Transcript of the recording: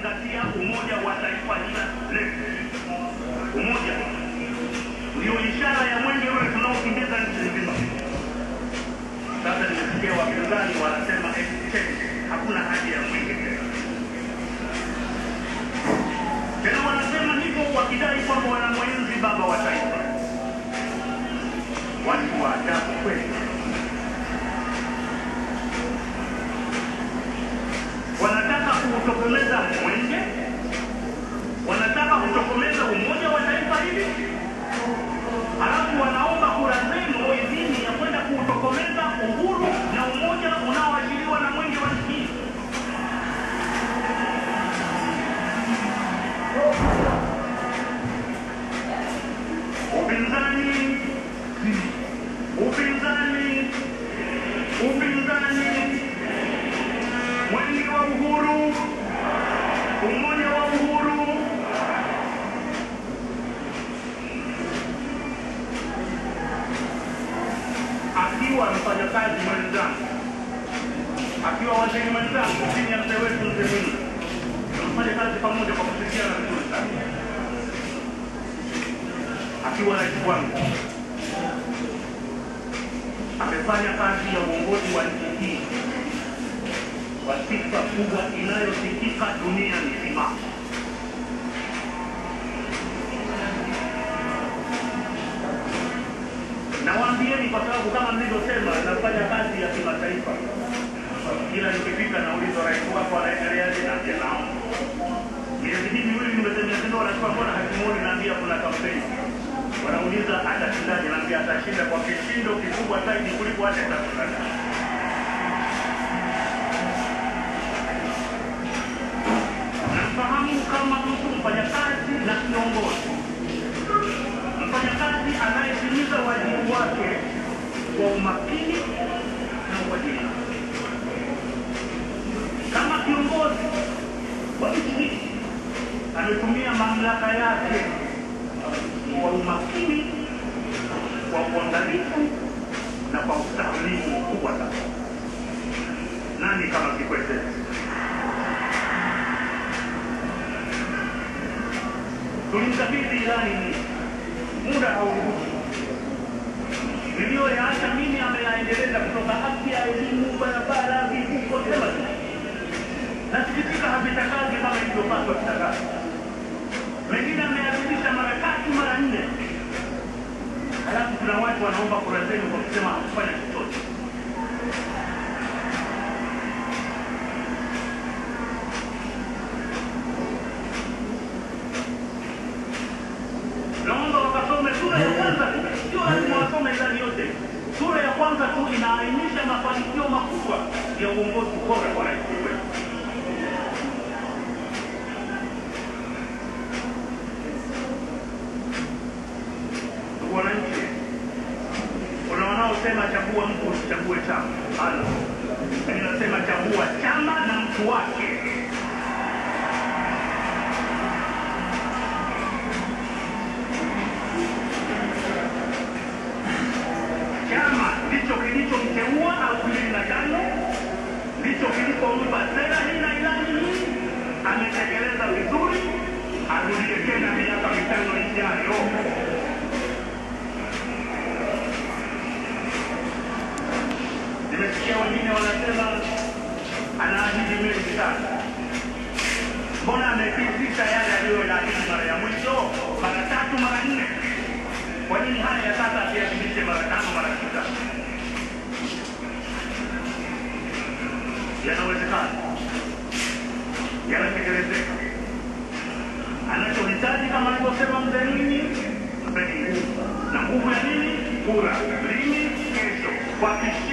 kuzingatia umoja wa taifa hili letu. Umoja ndio ishara ya mwenge ule tunaokimbiza nchi nzima. Sasa nimesikia wapinzani wanasema eti tena hakuna haja ya mwenge tena. Tena wanasema hivyo wakidai kwamba wanamwenzi baba wa taifa. Watu wa ajabu kweli. Wanataka kuutokomeza mwenge, wanataka kutokomeza umoja wa taifa hili, halafu wanaomba kura zenu idhini ya kwenda kuutokomeza uhuru na umoja unaoashiriwa na mwenge wa nchi hii. Upinzani, upinzani, upinzani, mwenge wa uhuru, umoja wa uhuru. Akiwa mfanyakazi mwenzangu, akiwa waziri mwenzangu chini ya mzee wetu mzee Mwinyi, tunafanya kazi pamoja kwa kushirikiana vizuri sana akiwa rais wangu amefanya kazi ya uongozi wa nchi hii kwa sifa kubwa inayosikika dunia nzima. Nawaambieni kwa sababu kama mlivyosema, nafanya kazi ya kimataifa. Kila nikifika naulizwa rais wako anaendeleaje, naambia nao miezi hii miwili nimetembea tena, wanasema mbona hatimuoni? Naambia kuna kampeni wanauliza atashindaje? Naambia atashinda kwa kishindo kikubwa zaidi kuliko hata itashinda. Namfahamu kama mtu mfanyakazi na kiongozi, mfanyakazi anayetimiza wajibu wake kwa umakini na uadilifu. Kama kiongozi wa nchi hii ametumia mamlaka yake kwa umakini, kwa uangalifu na kwa ustahimilivu mkubwa sana. Nani kama Kikwete? Tulimkabidhi ilani hii, muda hauruhusu. Niliyoyaacha mimi ameyaendeleza kutoka afya, elimu, barabara, vivuko, sema tu. Nasikitika havitakazi kama ilivyopaswa vitakazi mengine ameyarudisha mara tatu mara nne, halafu kuna watu wanaomba kura zenu kwa kusema hakufanya chochote. Naomba wakasome sura ya kwanza tu, sio lazima wasome ilani yote. Sura ya kwanza tu inaainisha mafanikio makubwa ya uongozi bora wa rais wetu. Ndugu wananchi, kuna wanaosema chagua mtu usichague chama. Halo, mimi nasema chagua chama na mtu wake. Chama ndicho kilichomteua elfu mbili na tano ndicho kilipompa sera hii na ilani hii, ametekeleza vizuri, arudie tena miaka mitano ijayo. Nimesikia wengine wanasema anaahidi mengi sana. Mbona amepitisha yale aliyoyaahidi mara ya mwisho mara tatu mara nne? Kwa nini haya ya sasa asiyapitishe mara tano mara sita? Yanawezekana, yanatekelezeka. Anachohitaji kama alivyosema mzee Mwinyi, mpeni nguvu. Na nguvu ya nini? Kura. Lini? Kesho. Kwa kishindo